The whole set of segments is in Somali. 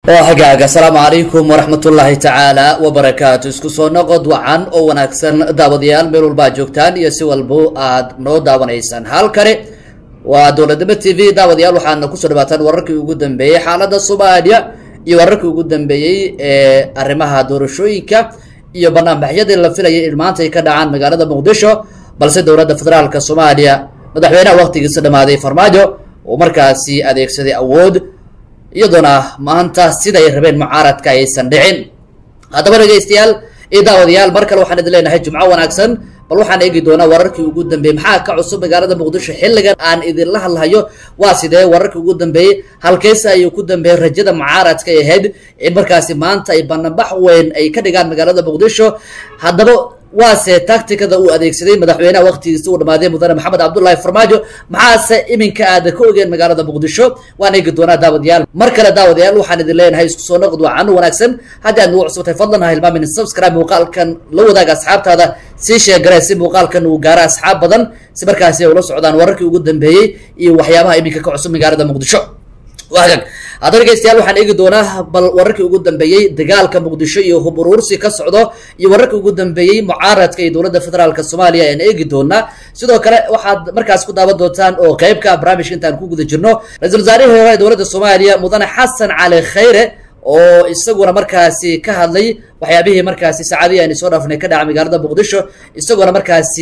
oo hagaaga asalaamu calaykum waraxmatullaahi tacaala wabarakaatu isku soo noqod wacan oo wanaagsan daawadayaal meel walbaa joogtaan iyo si walbo aad noo daawanaysaan halkani waa dowladnimo t v daawadayaal waxaadna kusoo dhawaataan wararkii ugu dambeeyey xaaladda soomaaliya iyo wararkii ugu dambeeyey ee arrimaha doorashooyinka iyo banaanbaxyadii la filayay in maanta ay ka dhacaan magaalada muqdisho balse dowladda federaalka soomaaliya madaxweynaha waqtigiisa dhammaaday farmaajo uu markaasi adeegsaday awood iyadoona maanta siday rabeen mucaaradka aysan dhicin haddaba dhegaystayaal iyo daawadayaal mar kale waxaan idin leenahay jumco wanaagsan bal waxaan eegi doonaa wararkii ugu dambeeyey maxaa ka cusub magaalada muqdisho xilligan aan idinla hadlahayo waa sidee wararkii ugu dambeeyey halkeese ayuu ku dambeeyey rajada mucaaradka ay ahayd in markaasi maanta ay banaanbax weyn ay ka dhigaan magaalada muqdisho haddaba waase tacticada uu adeegsaday madaxweynaha waqtigiisa uu dhamaaday mudane maxamed cabdullaahi farmaajo maxaase iminka aada ka ogeen magaalada muqdisho waan eegi doonaa daawadayaal mar kale daawadayaal waxaan idin leenahay isku soo noqod waa cano wanaagsan haddii aad nagu cusubtay fadlan ha hilmaamin subscribe muuqaalkan la wadaaga asxaabtaada sii sheegaree si muuqaalkan uu gaaro asxaab badan si markaasi ay ula socdaan wararkii ugu dambeeyey iyo waxyaabaha iminka ka cusub magaalada muqdisho waagaag haddaba dhegeystayaal waxaan eegi doonaa bal wararkii ugu dambeeyey dagaalka muqdisho iyo hub uruursi ka socdo iyo wararkii ugu dambeeyey mucaaradka iyo dowladda federaalka soomaaliya ayaan eegi doonaa sidoo kale waxaad markaas ku daawan doontaan oo qeybka ah barnaamijka intaan ku guda jirno ra-iisul wasaarihii hore ee dowladda soomaaliya mudane xasan cali khayre oo isaguna markaasi ka hadlay waxyaabihii markaasi saacadihii aynu soo dhaafnay ka dhaca magaalada muqdisho isaguna markaasi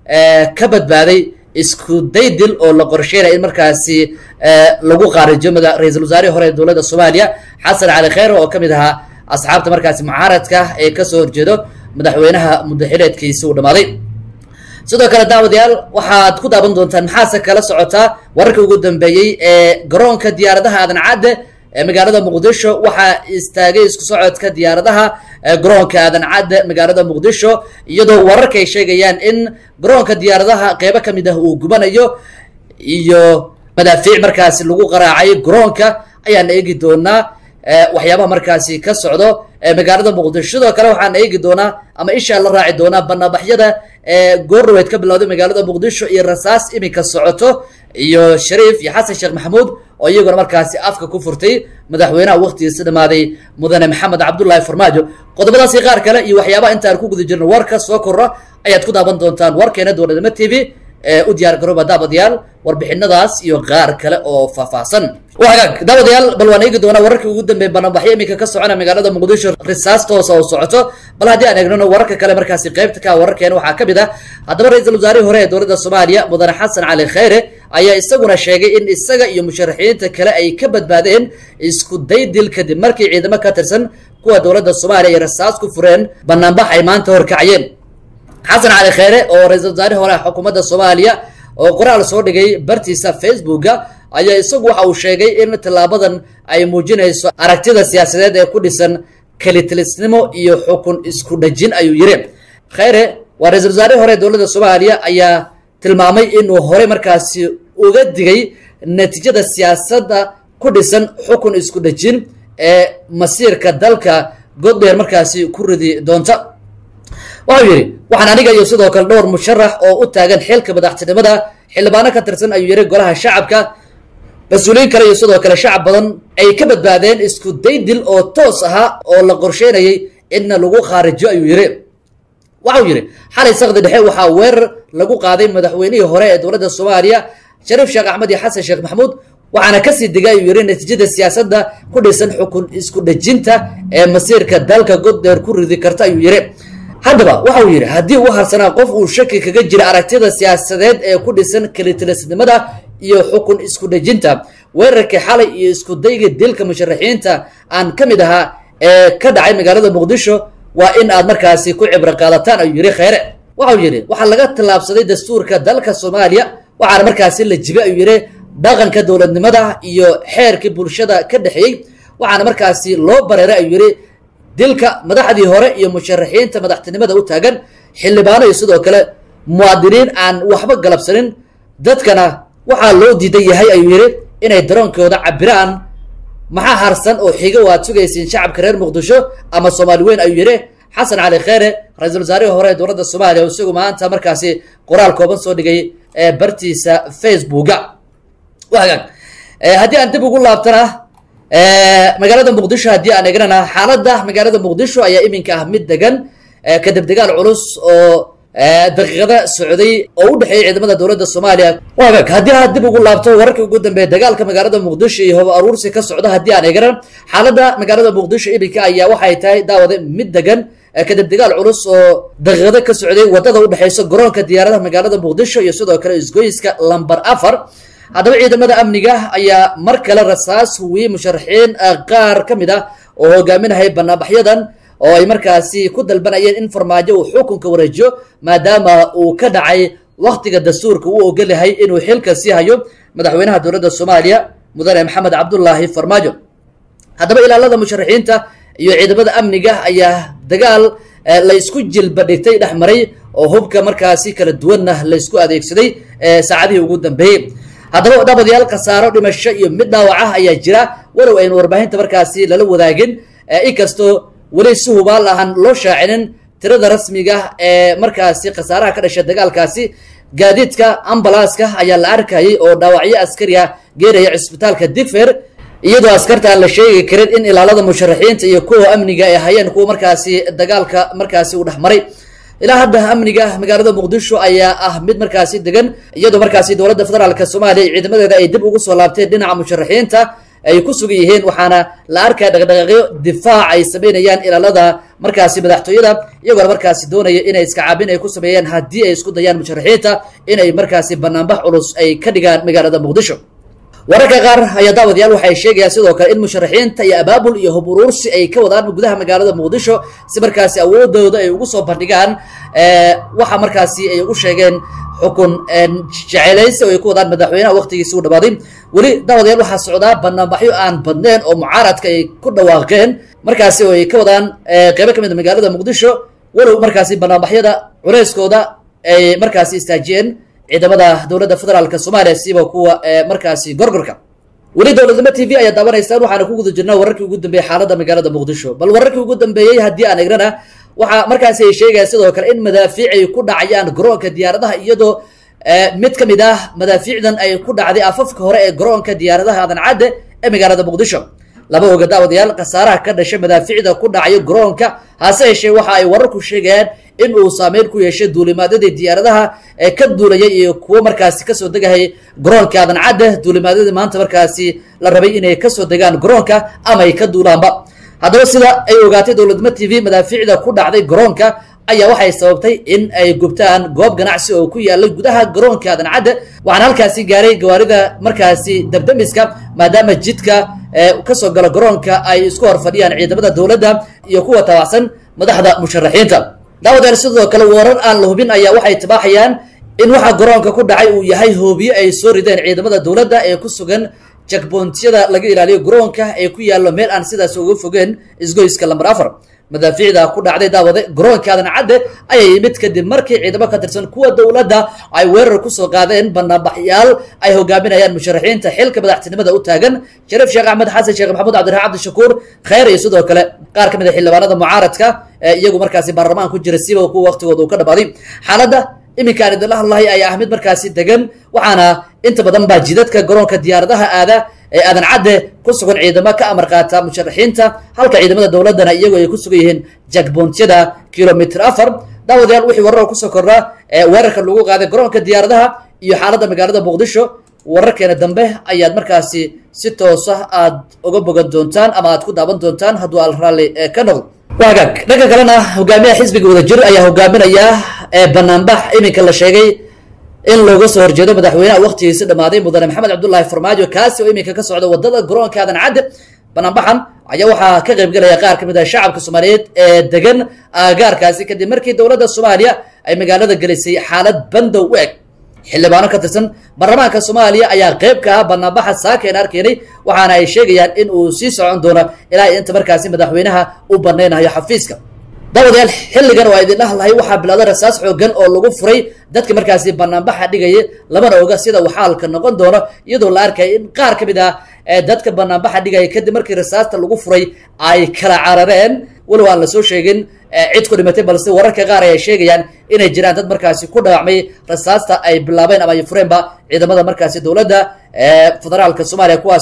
ka badbaaday isku daydil oo la qorsheynaya in markaasi lagu qaarijo ra-iisul wasaarihii hore ee dowladda soomaaliya xasan cali kheyre oo ka mid ahaa asxaabta markaasi mucaaradka ee kasoo horjeedo madaxweynaha muddaxileedkiisi uu dhamaaday sidoo kale daawadayaal waxaad ku daawan doontaan maxaase kala socotaa wararkii ugu dambeeyey ee garoonka diyaaradaha aadan cadde ee magaalada muqdisho waxaa istaagay isku socodka diyaaradaha garoonka aadan cadde magaalada muqdisho iyadoo wararka ay sheegayaan in garoonka diyaaradaha qeybo ka mid ah uu gubanayo iyo madaafiic markaasi lagu qaraacay garoonka ayaan eegi doonaa waxyaabaha markaasi ka socdo magaalada muqdisho sidoo kale waxaan eegi doonaa ama ishaa la raaci doonaa banaanbaxyada goordhaweyd ka bilowday magaalada muqdisho iyo rasaas iminka socoto iyo shariif iyo xasan sheekh maxamuud oo iyaguna markaasi afka ku furtay madaxweynaha waqtigiisa dhamaaday mudane maxamed cabdullaahi farmaajo qodobadaasi qaar kale iyo waxyaabaha intaan ku guda jirno warka soo korra ayaad ku daawan doontaan warkeena dowladnimo t v u diyaar garooba daawadayaal warbixinadaas iyo qaar kale oo faahfaahsan hagaag daawadayaal bal waan eegi doonaa wararkii ugu dambeey banaanbaxyo iminka ka socona magaalada muqdisho risaas toosa oo socoto bal haddii aan eegnano wararka kale markaasi qeybta ka wararkeena waxaa ka mid ah haddaba ra-iisul wasaarihii hore ee dowladda soomaaliya mudane xasan cali kheyre ayaa isaguna sheegay in isaga iyo musharaxiinta kale ay ka badbaadeen isku daydil kadib markii ciidamo ka tirsan kuwa dowladda soomaaliya ay rasaas ku fureen banaanbax ay maanta horkacayeen xasan cali kheyre oo ra-iisul wasaarihii hore xukuumadda soomaaliya oo qoraal soo dhigay bartiisa facebooka ayaa isagu waxa uu sheegay in tallaabadan ay muujinayso aragtida siyaasadeed ee ku dhisan kalitilisnimo iyo xukun isku dhajin ayuu yiri kheyre waa ra-iisul wasaarihii hore ee dowladda soomaaliya ayaa tilmaamay inuu horey markaasi uga digay natiijada siyaasadda ku dhisan xukun isku dhajin ee masiirka dalka goddheer markaasi ku ridi doonta waxau yidhi waxaan aniga iyo sidoo kale dhowr musharax oo u taagan xilka madaxtinimada xildhibaano ka tirsan ayuu yidhi golaha shacabka mas-uuliyiin kale iyo sidoo kale shacab badan ay ka badbaadeen isku daydil oo toos ahaa oo la qorsheynayay inna lagu khaarijo ayuu yidhi waxau yidhi xalay sakdi dhexe waxaa weerar lagu qaaday madaxweynihii hore ee dowladda soomaaliya shariif sheekh axmed iyo xasan sheekh maxamuud waxaana kasii digay ayuu yidhi natiijada siyaasadda ku dhisan xukun isku dhejinta ee masiirka dalka goddheer ku ridi karta ayuu yidhi haddaba waxau yidhi haddii u harsanaa qof uu shaki kaga jira aragtida siyaasadeed ee ku dhisan kalitilisnimada iyo xukun isku dhejinta weerarkii xalay iyo isku dayga dilka musharaxiinta aan ka mid ahaa ee ka dhacay magaalada muqdisho waa in aad markaasi ku cibro qaadataan ayuu yidhi kheyre waxau yidhi waxaa laga tallaabsaday dastuurka dalka soomaaliya waxaana markaasi la jibay ayuu yidhi dhaqanka dowladnimada iyo xeerkii bulshada ka dhexeeyey waxaana markaasi loo bareeray ayuu yidhi dilka madaxdii hore iyo musharaxiinta madaxtinimada u taagan xildhibaano iyo sidoo kale muwaadiniin aan waxba galabsanin dadkana waxaa loo diidan yahay ayuu yidhi inay daroonkooda cabiraan maxaa harsan oo xigo waad sugaysiin shacabka reer muqdisho ama soomaali weyn ayuu yidhi xasan cali kheyre ra-iisul wasaarihii hore ee dowladda soomaaliya oo isagu maanta markaasi qoraal kooban soo dhigay bartiisa facebooka hagaag haddii aan dib ugu laabtana magaalada muqdisho haddii aan eegnana xaaladda magaalada muqdisho ayaa iminka ah mid degan kadib dagaal culus oo daqiiqada socday oo u dhexeeyay ciidamada dowladda soomaaliya waagag haddii aad dib ugu laabto wararkii ugu dambeeya dagaalka magaalada muqdisho iyo hobo aruursi ka socda haddii aan eegnan xaaladda magaalada muqdisho iminka ayaa waxay tahay daawade mid degan kadib dagaal culus oo daqiiqado ka socday wadada udhexeysa garoonka diyaaradaha magaalada muqdisho iyo sidoo kale isgoyska lamber afar haddaba ciidamada amniga ayaa mar kale rasaas huwiyey musharaxiin qaar ka mid ah oo hogaaminahay banaanbaxyadan oo ay markaasi ku dalbanayeen in farmaajo uu xukunka wareejiyo maadaama uu ka dhacay waktiga dastuurka uu ogolyahay inuu xilka sii hayo madaxweynaha dowladda soomaaliya mudane maxamed cabdulaahi farmaajo haddaba ilaalada musharaxiinta iyo ciidamada amniga ayaa dagaal la isku jilba dhigtay dhex maray oo hubka markaasi kala duwanna la isku adeegsaday saacadihii ugu dambeeyey haddaba dhaabadayaal khasaaro dhimasho iyo mid dhaawacah ayaa jira walow aynu warbaahinta markaasi lala wadaagin inkastoo weli si hubaal ahan loo shaacinin tirada rasmiga ee markaasi khasaaraha ka dhashay dagaalkaasi gaadiidka ambalaaska ayaa la arkayay oo dhaawacyo askariya geeraya cisbitaalka digfer iyadoo askarta aan la sheegi karin in ilaalada musharaxiinta iyo kuwa amniga ay hayeen kuwa markaasi dagaalka markaasi uu dhex maray ilaa hadda amniga magaalada muqdisho ayaa ah mid markaasi degan iyadoo markaasi dowladda federaalk soomaaliya iyo ciidamadeeda ay dib ugu soo laabteen dhinaca musharaxiinta ay ku sugan yihiin waxaana la arkaya dhaqdhaqaaqyo difaac ay sameynayaan ilaalada markaasi madaxtooyada iyagoona markaasi doonaya inay iska caabin ay ku sameeyaan haddii ay isku dayaan musharaxiinta inay markaasi banaanbax culus ay ka dhigaan magaalada muqdisho wararka qaar ayaa daawadayaal waxay sheegayaan sidoo kale in musharaxiinta iyo abaabul iyo hub uruursi ay ka wadaan gudaha magaalada muqdisho si markaasi awoodooda ay ugu soo bandhigaan waxa markaasi ay ugu sheegeen xukun jecelaysi oo ay ku wadaan madaxweynaha waqtigiisi u dhamaaday weli daawadayaal waxaa socdaa banaanbaxyo aan badneen oo mucaaradka ay ku dhawaaqeen markaasi oo ay ka wadaan qeybo ka mid a magaalada muqdisho walow markaasi banaanbaxyada culeyskooda ay markaasi istaajiyeen ciidamada dowladda federaalk soomaaliya siba kuwa markaasi gorgorka weli dowladnimo t v ayaa daawanaysaan waxaana ku guda jirnaa wararkii ugu dambeeyey xaaladda magaalada muqdisho bal wararkii ugu dambeeyey haddii aan egnana waxaa markaasi ay sheegayaan sidoo kale in madaafiic ay ku dhacayaan garoonka diyaaradaha iyadoo mid ka mid ah madaafiicdan ay ku dhacday afafka hore ee garoonka diyaaradaha adan cadde ee magaalada muqdisho laba oga daawadayaal khasaaraha ka dhashay madaafiicda ku dhacayo garoonka hase yeeshee waxa ay wararku sheegayaan in uu saameyn ku yeeshay duulimaadyadii diyaaradaha ee ka duulayay iyo kuwo markaasi kasoo degahayay garoonka adan cadde duulimaadyadii maanta markaasi la rabay inay kasoo degaan garoonka ama ay ka duulaanba haddaba sida ay ogaatay dowladnimo t v madaafiicda ku dhacday garoonka ayaa waxay sababtay in ay gubtaan goob ganacsi oo ku yaalay gudaha garoonka adan cadde waxaana halkaasi gaaray gawaarida markaasi dabdamiska maadaama jidka kasoo galo garoonka ay isku hor fadhiyaan ciidamada dowladda iyo kuwa taabacsan madaxda musharaxiinta daawadayaal sidoo kale warar aan la hubin ayaa waxay tibaaxayaan in waxa garoonka ku dhacay uu yahay hoobiye ay soo rideen ciidamada dowladda ee ku sugan jakboontiyada laga ilaaliyo garoonka ee ku yaallo meel aan sidaas uga fogeen isgoyska lamber afar madaafiicda ku dhacday daawade garoonka adan cadde ayay yimid kadib markii ciidamo ka tirsan kuwa dowladda ay weerar kusoo qaadeen banaanbaxyaal ay hogaaminayaan musharaxiinta xilka madaxtinimada u taagan shariif sheekh axmed xasan sheekh maxamuud cabdiraxmaan cabdishakuur kheyr iyo sidoo kale qaar ka mid a xildhibaanada mucaaradka ee iyagu markaasi baarlamaan ku jira siba kuwa waqtigooda uu ka dhamaaday xaaladda iminkaan idinla hadlahay ayaa ah mid markaasi degan waxaana inta badan baa jidadka garoonka diyaaradaha aada ee aadan cadde ku sugan ciidamo ka amar qaata musharaxiinta halka ciidamada dowladdana iyagu ay ku sugan yihiin jakboontiyada kilomitr afar daawadayaal wixii warar kusoo kordhaa ee weerarka lagu qaaday garoonka diyaaradaha iyo xaaladda magaalada muqdisho wararkeena dambe ayaad markaasi si toosa aad uga bogan doontaan ama aad ku daawan doontaan hadduu al raalli ka noqdo waagaag dhanka kalena hogaamiyaha xisbiga wadajir ayaa hogaaminaya banaanbax iminka la sheegay in looga soo horjeedo madaxweynaha waqtigiisi dhamaaday mudane maxamed cabdullaahi farmaajo kaasi oo iminka ka socda wadada garoonka adan cadde banaanbaxan ayaa waxaa ka qaybgelaya qaar ka mid ah shacabka soomaaliyeed ee degan aagaarkaasi kadib markii dowladda soomaaliya ay magaalada gelisay xaalad bandow u eg xildhibaano ka tirsan baarlamaanka soomaaliya ayaa qayb ka ah banaanbaxa saakeen arkeenay waxaana ay sheegayaan in uu sii socon doono ilaa inta markaasi madaxweynaha u banaynayo xafiiska daawadayaal xilligan oo idin dhahlahay waxaa bilowday rasaas xoogan oo lagu furay dadka markaasi banaanbaxa dhigaya lamana oga sida uu xaalka noqon doono iyadoo la arkaya in qaar ka mid ah dadka banaanbaxa dhigaya kadib markii rasaasta lagu furay ay kala carareen walow aan lasoo sheegin cid ku dhimatay balse wararka qaar ay sheegayaan inay jiraan dad markaasi ku dhaawacmay rasaasta ay bilaabeen ama ay fureenba ciidamada markaasi dowladda federaalka soomaaliya kuwaasi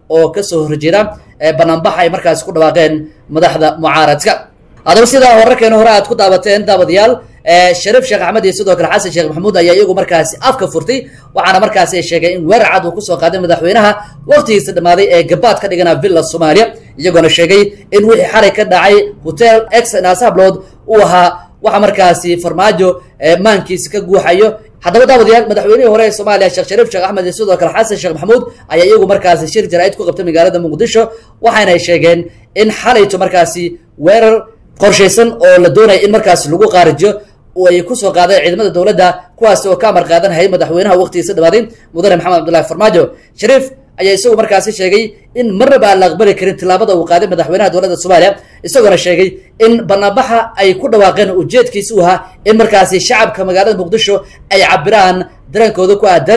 oo kasoo horjeeda banaanbaxa ay markaasi ku dhawaaqeen madaxda mucaaradka haddaba sidaa wararkeena hore aad ku daawateen daawadayaal shariif sheekh axmed iyo sidoo kale xasan sheekh maxamuud ayaa iyagu markaasi afka furtay waxaana markaasi ay sheegeen in weerar cad uu kusoo qaaday madaxweynaha waqtigiisa dhammaaday ee gabaad ka dhigana villa soomaaliya iyagoona sheegay in wixii xalay ka dhacay hotel x naasablood uu ahaa waxa markaasi farmaajo maankiisa ka guuxayo haddaba daawadayaal madaxweynihii hore ee soomaaliya sheekh shariif sheekh axmed iyo sidoo kale xasan sheekh maxamuud ayaa iyagu markaasi shir jaraa'id ku qabtay magaalada muqdisho waxaana ay sheegeen in xalayto markaasi weerar qorshaysan oo la doonaya in markaasi lagu qaarijiyo ay kusoo qaadeen ciidamada dowladda kuwaasi oo ka amar qaadanhayay madaxweynaha waqtigiisa dhamaaday mudane maxamed cabdullahi farmaajo shariif ayaa isagu markaasi sheegay in marnaba aan la aqbali karin tillaabada uu qaaday madaxweynaha dowladda soomaaliya isagoona sheegay in banaanbaxa ay ku dhawaaqeen ujeedkiisa u ahaa in markaasi shacabka magaalada muqdisho ay cabiraan dareenkooda ku aadan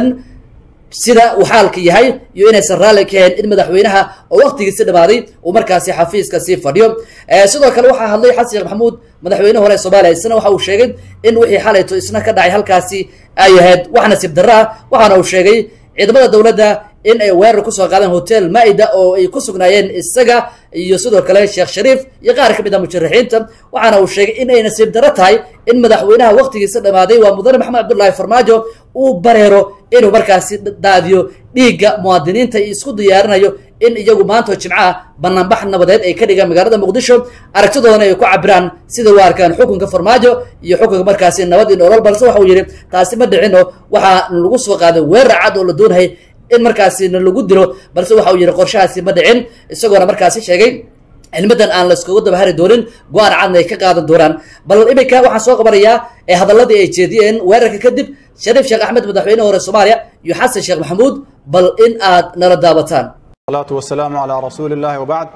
sida uu xaalka yahay iyo inaysan raalli ka ahayn in madaxweynaha oo waqtigiisi dhamaaday uu markaasi xafiiska sii fadhiyo sidoo kale waxaa hadlay xasan sheekh maxamuud madaxweyne hore soomaaliya isna waxa uu sheegay in wixii xalayto isna ka dhacay halkaasi ay ahayd wax nasiib darro ah waxaana uu sheegay ciidamada dowladda in ay weerar kusoo qaadeen hotel maa-ida oo ay ku sugnaayeen isaga iyo sidoo kale sheekh shariif iyo qaar ka mid a musharaxiinta waxaana uu sheegay in ay nasiib darro tahay in madaxweynaha waqtigiisa dhamaaday waa mudane maxamed cabdullaahi farmaajo uu bareero inuu markaasi daadiyo dhiigga muwaadiniinta iyo isku diyaarinayo in iyagu maanta oo jimcaha banaanbax nabadeed ay ka dhigaan magaalada muqdisho aragtidoodana ay ku cabiraan sida u arkaan xukunka farmaajo iyo xukunka markaasi nabad iyo nolol balse waxa uu yidhi taasi ma dhicino waxaa lagu soo qaaday weerar cad oo la doonayay in markaasina lagu dilo balse waxa uu yidhi qorshahaasi ma dhicin isagoona markaasi sheegay cilmadan aan laiskugu dabahari doonin go-aan cadna ay ka qaadan doonaan bal iminka waxaan soo qabanayaa ee hadaladii ay jeediyeen weerarka kadib shariif sheekh axmed madaxweyne hore soomaaliya iyo xasan sheekh maxamuud bal in aad nala daawataan salaatu wasalaamu calaa rasuuli illaahi wabacd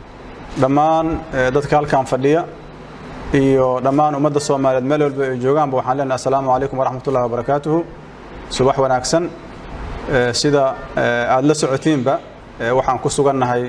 dhammaan dadka halkan fadhiya iyo dhammaan ummadda soomaaliyeed meel walba ay joogaanba waxaan leenahay assalaamu calaykum waraxmat ullahi wabarakaatuhu subax wanaagsan sida aada la socotiinba waxaan ku sugannahay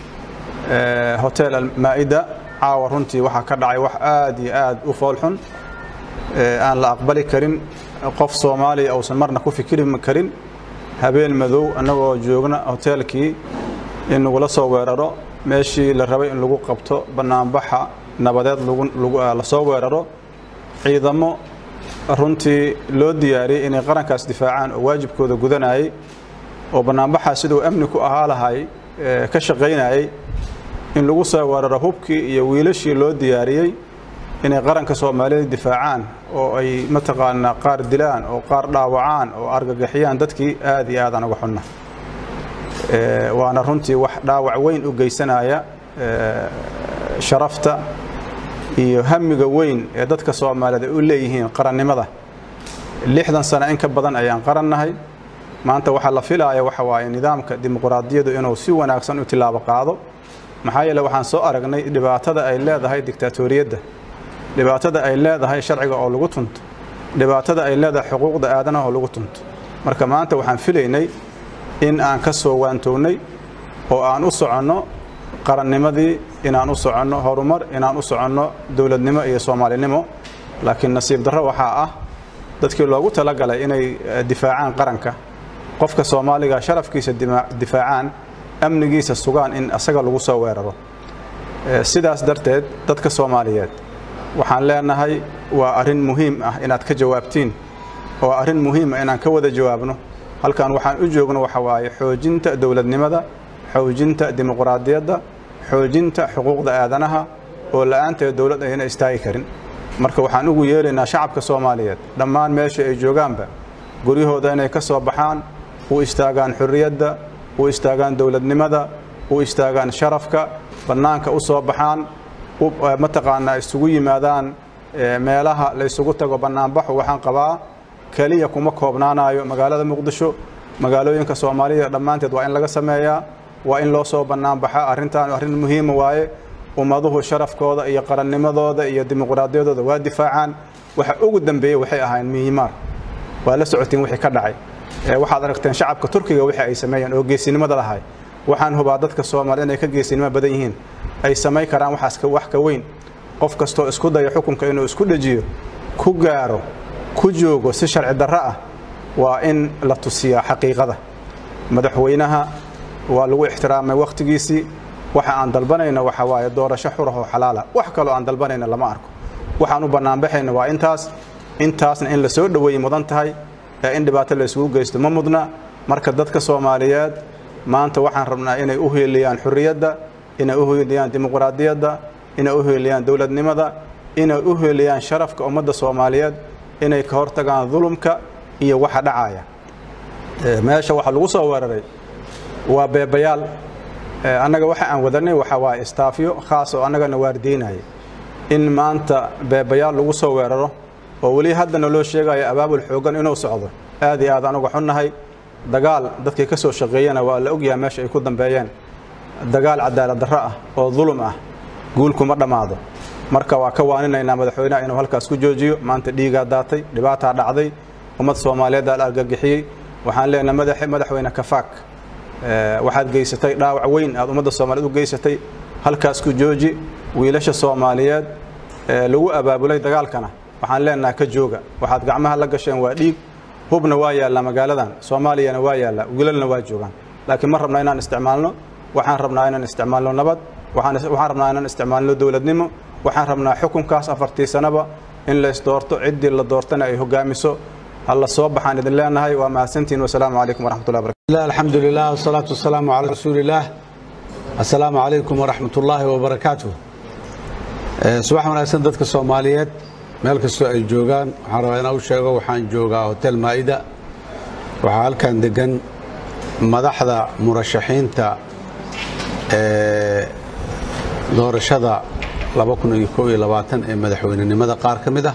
hotel almaa-ida caawa runtii waxaa ka dhacay wax aad iyo aad u foolxun aan la aqbali karin qof soomaaliya uusan marna ku fikiri karin habeen madow annagoo joogna hoteelkii in lagula soo weeraro meeshii la rabay in lagu qabto bannaanbaxa nabadeed la soo weeraro ciidamo runtii loo diyaariyey inay qarankaas difaacaan oo waajibkooda gudanayay oo bannaanbaxaa siduu amni ku ahaa lahay ka shaqaynayay in lagu soo weeraro hubkii iyo wiilashii loo diyaariyey inay qaranka soomaaliyeed difaacaan oo ay mataqaanaa qaar dilaan oo qaar dhaawacaan oo argagixiyaan dadkii aad iyo aadaan uga xunna waana runtii wax dhaawac weyn u geysanaya sharafta iyo hamiga weyn ee dadka soomaaliyeed ay u leeyihiin qarannimada lixdan sano in ka badan ayaan qarannahay maanta waxaa la filaaya waxa waaye nidaamka dimuquraadiyadu inuu si wanaagsan u tilaabo qaado maxaa yeele waxaan soo aragnay dhibaatada ay leedahay diktaatoriyadda dhibaatada ay leedahay sharciga oo lagu tunto dhibaatada ay leedahay xuquuqda aadanaha oo lagu tunto marka maanta waxaan filaynay in aan ka soo waantoognay oo aan u soconno qarannimadii inaan u soconno horumar inaan u soconno dowladnimo iyo soomaalinimo laakiin nasiib darro waxaa ah dadkii loogu talagalay inay difaacaan qaranka qofka soomaaliga sharafkiisa difaacaan amnigiisa sugaan in asaga lagu soo weeraro sidaas darteed dadka soomaaliyeed waxaan leenahay waa arrin muhiim ah inaad ka jawaabtiin oo arrin muhiim ah inaan ka wada jawaabno halkan waxaan u joogno waxa waaye xoojinta dowladnimada xoojinta dimuquraadiyadda xoojinta xuquuqda aadanaha oo la'aanteed dowlad ayna istaagi karin marka waxaan ugu yeelaynaa shacabka soomaaliyeed dhammaan meesha ay joogaanba guryahooda inay ka soo baxaan u istaagaan xurriyadda u istaagaan dowladnimada u istaagaan sharafka bannaanka u soo baxaan mataqaanaa isugu yimaadaan meelaha la ysugu tago bannaanbaxu waxaan qabaa keliya kuma koobnaanayo magaalada muqdisho magaalooyinka soomaalida dhammaanteed waa in laga sameeyaa waa in loo soo bannaanbaxa arrintan arrin muhiima waaye ummaduhu sharafkooda iyo qarannimadooda iyo dimuquraadiyadooda waa difaacaan waxa ugu dambeeyey waxay ahayn mihimaar waa la socotiin wixii ka dhacay waxaad aragteen shacabka turkiga wixii ay sameeyeen oo geesinimada lahay waxaan hubaa dadka soomaaliyed inay ka geesinimo badan yihiin ay samayn karaan waxaas wax ka weyn qof kastoo isku daya xukunka inuu isku dhejiyo ku gaaro ku joogo si sharci darro ah waa in la tusiyaa xaqiiqada madaxweynaha waa lagu ixtiraamay wakhtigiisii waxa aan dalbanayna waxa waaye doorasho xurah oo xalaala wax kaloo aan dalbanayna lama arko waxaan u bannaanbaxayna waa intaas intaasna in la soo dhoweeyey mudan tahay ee in dhibaato la isugu geysto ma mudna marka dadka soomaaliyeed maanta waxaan rabnaa inay u heeliyaan xurriyadda inay u heeliyaan dimuqraadiyadda inay u heeliyaan dowladnimada inay u heeliyaan sharafka ummadda soomaaliyeed inay ka hortagaan dulumka iyo waxa dhacaya meesha waxa lagu soo weeraray waa beebayaal annaga waxa aan wadanay waxa waaye istaafyo khaas oo annagana waardiinaya in maanta beebayaal lagu soo weeraro oo weli haddana loo sheegayo abaabul xooggan inuu socdo aad iyo aad anuga xunnahay dagaal dadkii ka soo shaqeeyana waa la ogyahay meesha ay ku dambeeyeen dagaal cadaalad darro ah oo dulum ah guulkuma dhammaado marka waa ka waaninaynaa madaxweynaha inuu halkaas ku joojiyo maanta dhiigaa daatay dhibaataa dhacday ummad soomaaliyeed aa la argagixiyey waxaan leenahay madaxweyne kafaak waxaad geysatay dhaawac weyn aad ummadda soomaaliyeed u geysatay halkaas ku jooji wiilasha soomaaliyeed lagu abaabulay dagaalkana waxaan leenahay ka jooga waxaad gacmaha la gasheen waa dhiig hubna waa yaallaa magaaladan soomaaliyana waa yaallaa wiilalna waa joogaan laakiin ma rabna inaan isticmaalno waxaan rabnaa inaan isticmaalno nabad waxaan rabnaa inaan isticmaalno dowladnimo waxaan rabnaa xukunkaas afartii sanaba in lays doorto ciddii la doortana ay hogaamiso halla soo baxaan idin leenahay waa mahadsantihin wasalaamu calaykum waraxmatullahi barakatu الحمد لله والصلاة والسلام على رسول الله السلام عليكم ورحمة الله وبركاته subax wanaagsan dadka soomaaliyeed meel kastoo ay joogaan waxaan rabaa inaan u sheego waxaan joogaa hotel maa'ida waxaa halkan degan madaxda murashaxiinta ee doorashada ee madaxweynenimada qaar ka mid ah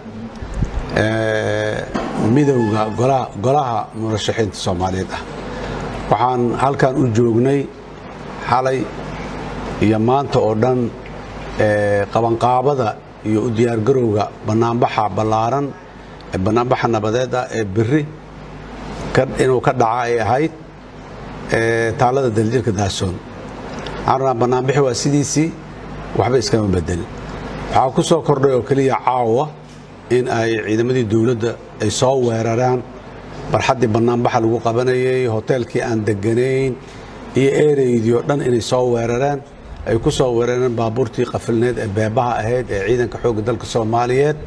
midowga golaha murashaxiinta soomaaliyeed ah waxaan halkan u joognay xalay iyo maanta oo dhan qabanqaabada iyo u diyaargarowga bannaanbaxa ballaaran ee bannaanbaxa nabadeed ah ee biri inuu ka dhaca ay ahayd taallada daljirka daasoon waxaan rabnaa bannaanbixi waa sidiisii waxba iskama bedelin waxaa ku soo kordhay oo keliya caawa in ay ciidamadii dowladda ay soo weeraraan barxaddii bannaanbaxa lagu qabanayay hoteelkii aan deganayn iyo ereydii oo dhan inay soo weerareen ay ku soo weerareen baabuurtii qafilneed ee beebaha ahayd ee ciidanka xoogga dalka soomaaliyeed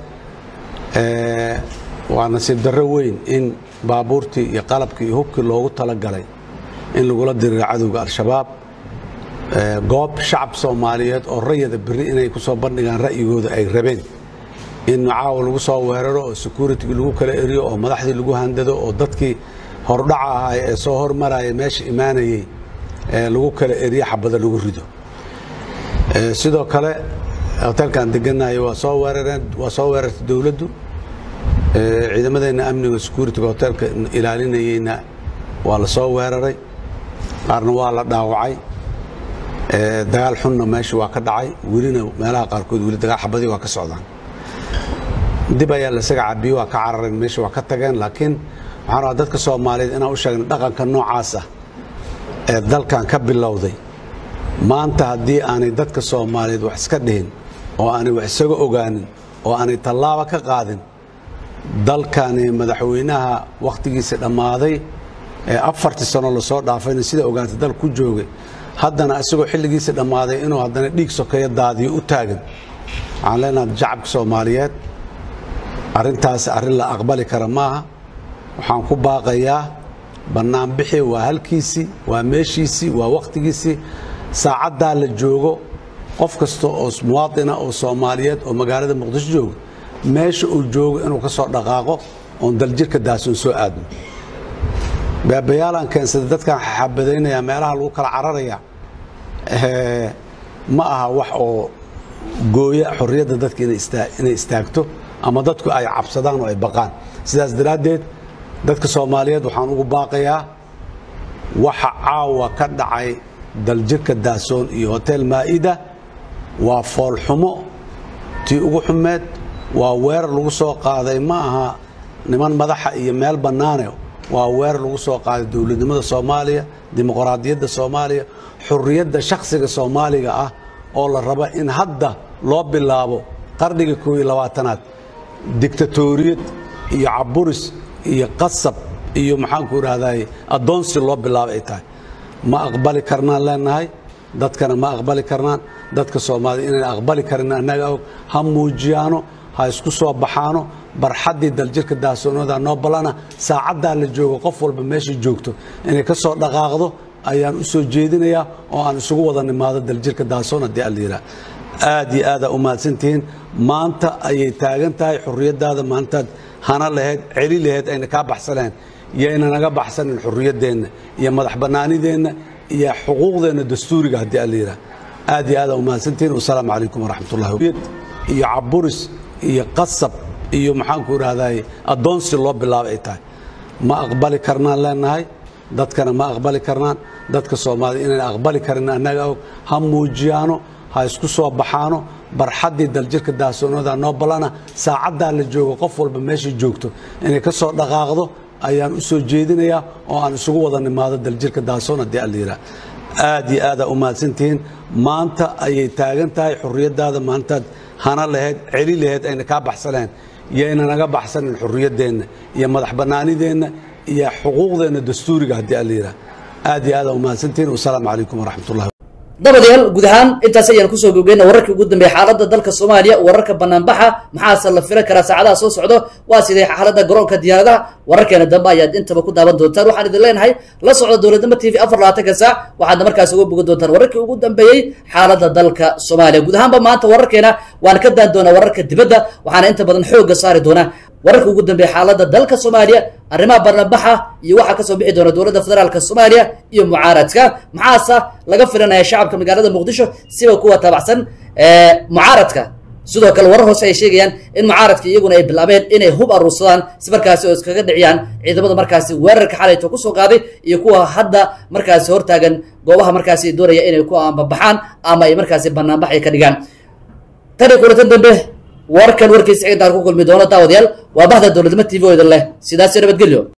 waa nasiib darro weyn in baabuurtii iyo qalabkii iyo hubkii loogu talagalay in lagula diriro cadowga al-shabaab goob shacab soomaaliyeed oo rayada beri inay ku soo bandhigaan ra'yigooda ay rabeen in caawa lagu soo weeraro oo securitigii lagu kala eriyo oo madaxdii lagu handado oo dadkii hordhaca ahaay ee soo hormaraya meesha imaanayey lagu kala eriyo xabada lagu rido sidoo kale hoteelkaan deganayo waa soo weerareen waa soo weerartay dowladdu ciidamadeenna amniga securitiga hoteelka ilaalinayeyna waa la soo weeraray qaarna waa la dhaawacay dagaal xunna meesha waa ka dhacay welina meelaha qaarkood weli dagaal xabadii waa ka socdaan dib ayaa lasaga cabiyey waa ka carareen meesha waa ka tageen laakiin waxaan rabaa dadka soomaaliyeed inaan u sheegna dhaqanka noocaas ah ee dalkan ka bilowday maanta haddii aanay dadka soomaaliyeed wax iska dhihin oo aanay wax isaga ogaanin oo aanay tallaaba ka qaadin dalkani madaxweynaha wakhtigiisa dhammaaday ee afartii sano lasoo dhaafayna sida ogaantay dal ku joogay haddana isagoo xilligiisa dhammaaday inuu haddana dhiig sokeeyo daadiyo u taagan waxaan leenahay shacabka soomaaliyeed arrintaasi arrin la aqbali kara maaha waxaan ku baaqayaa bannaanbixi waa halkiisii waa meeshiisii waa wakhtigiisii saacaddaa la joogo qof kasta oo muwaadina oo soomaaliyeed oo magaalada muqdisho jooga meesha uu joogo inuu ka soo dhaqaaqo oon daljirka daasoon soo aadno beebayaalaan keensaday dadkaan xabadaynaya meelaha lagu kala cararaya ma aha wax oo gooya xorriyadda dadka inay istaagto ama dadku ay cabsadaan oo ay baqaan sidaas daraaddeed dadka soomaaliyeed waxaan ugu baaqayaa waxa caawa ka dhacay daljirka daasoon iyo hotel maa'ida waa foolxumo tii ugu xumeed waa weerar lagu soo qaaday ma aha niman madaxa iyo meel bannaane waa weerar lagu soo qaaday dowladnimada soomaaliya dimuqraadiyadda soomaaliya xurriyadda shakhsiga soomaaliga ah oo la raba in hadda loo bilaabo qarniga koob iyo labaatanaad dictatoriyad iyo caburis iyo qasab iyo maxaanku idhahday addoonsi loo bilaabo ay tahay ma aqbali karnaan leenahay dadkana ma aqbali karnaan dadka soomaalida inayna aqbali karin annaga og ha muujiyaano ha isku soo baxaano barxaddii daljirka daahsoonooda noo ballana saacaddaa la joogo qof walba meeshay joogto inay ka soo dhaqaaqdo ayaan u soo jeedinayaa oo aan isugu wada nimaado daljirka daahsoon haddii alla yidhaah aad iyo aadaa u mahadsantihiin maanta ayay taagan tahay xurriyaddaada maantaad hana lahayd celi lahayd ayna kaa baxsaneen yayna naga baxsanin xurriyaddeenna iyo madax bannaanideenna iyo xuquuqdeenna dastuuriga haddii alla yidhaah aad iyo aadaa u mahadsantihiin wasalaamu calaykum waraxmatullahi iyo caburis iyo qasab iyo maxaanku idhahday addoonsi loo bilaabay ay tahay ma aqbali karnaan leenahay dadkana ma aqbali karnaan dadka soomaalida inayna aqbali karin annaga og ha muujiyaano ha isku soo baxaano barxaddii daljirka daahsoonooda noo ballana saacaddaa la joogo qof walba meeshay joogto inay ka soo dhaqaaqdo ayaan u soo jeedinayaa oo aan isugu wada nimaado daljirka daahsoon haddii alla yidhaah aad iyo aadaa u mahadsantihiin maanta ayay taagan tahay xurriyaddaada maantaad hana lahayd celi lahayd ayna kaa baxsaneen yayna naga baxsanin xurriyaddeenna iyo madax bannaanideenna iyo xuquuqdeenna dastuuriga haddii alla yidhaah aad iyo aadaa u mahadsantihiin wasalaamu calaykum waraxmatullahi dabadayaal guud ahaan intaas ayaan kusoo gogeyna wararkii ugu dambeeyay xaaladda dalka soomaaliya wararka banaanbaxa maxaase la filan karaa saacadaha soo socdo waa sidee xaaladda garoonka diyaaradaha wararkeena dambe ayaad intaba ku daawan doontaan waxaan idin leenahay la socda dowladnimo t v afar labaatanka saac waxaadna markaas uga bogan doontaan wararkii ugu dambeeyey xaaladda dalka soomaaliya guud ahaanba maanta wararkeena waan ka daan doonaa wararka dibadda waxaana inta badan xoogga saari doonaa wararka ugu dambeeya xaaladda dalka soomaaliya arrimaha barnabaxa iyo waxaa kasoo bixi doona dowladda federaalka soomaaliya iyo mucaaradka maxaase laga filanaya shacabka magaalada muqdisho siba kuwa taabacsan mucaaradka sidoo kale warar hoose ay sheegayaan in mucaaradka iyaguna ay bilaabeen inay hub aruursadaan si markaasi oo iskaga dhiciyaan ciidamada markaasi weerarka xalayto kusoo qaaday iyo kuwa hadda markaasi hortaagan goobaha markaasi doonaya inay ku ambabaxaan ama ay markaasi banaanbax ay ka dhigaan tani kulatan dambe warkan warkiisa ciidan ku kulmi doono daawadayaal waa bahda dowladnimo t v oo idin leh sidaasi nabadgelyo